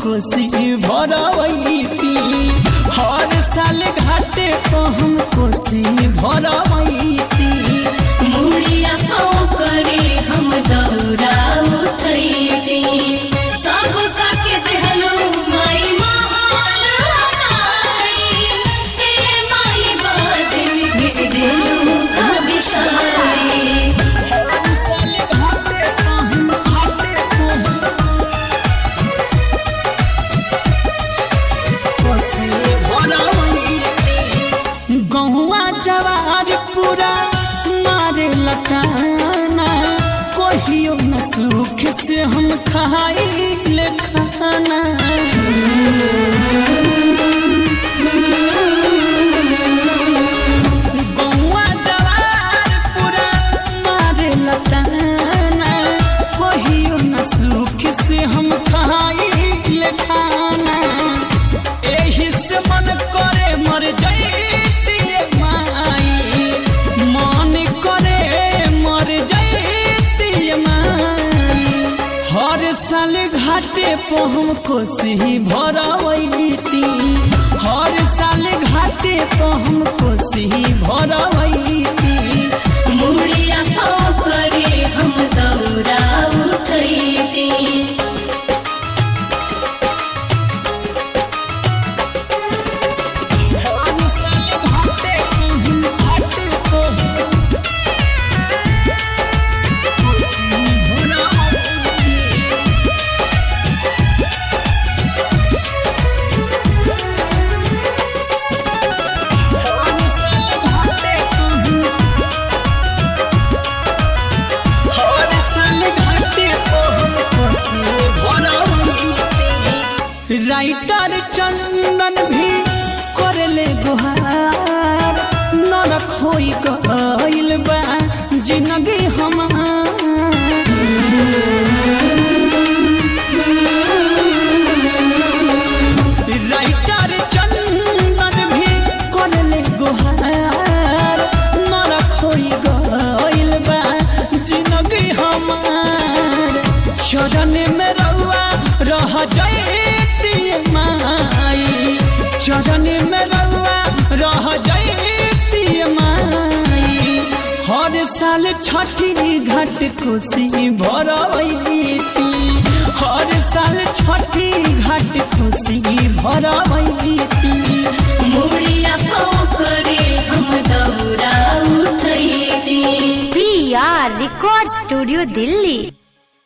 कोसी भरवैती हर साल घाटे पर हम कोसी भरवैती मुड़िया करे हम दौरा उठैते सब काके देहलो माई महान हमारी हे माई बाजन घिस देलू का बिसारी हर साल घाटे पर हम घाटे पर कोसी भरवैती गहुआ जवार पूरा मारे लकाना कहियो न सुख से हम खाइले खाना गहुआ जवार पूरा मारे लकाना कहियो न सुख से हम खाइले खाना एही से मन करे मर जैती माई मन करे मर जैती माई हर साल घाटे पर हम कोसी भरवैती हर साल घाटे पर हम कोसी भरवैती मुड़िया करे हम दौरा उठैते हर साल घाटे पर हम घाटे पर कोसी भरवैती हर साल घाटे पर हर साल घाटे पर कोसी भरवैती राइटर चंदन भी करले गुहार नरक होई गइल बा जिंदगी हमार राइटर चंदन भी करले गुहार नरक होई गइल बा जिंदगी हमार चरण में रउआ रह जैती माई चरण में रउआ रह जैती माई हर साल छठी घाट खुशी भरवैती हर साल छठी घाट खुशी भरवैती मुड़िया करे हम दौरा उठैते P R record studio Delhi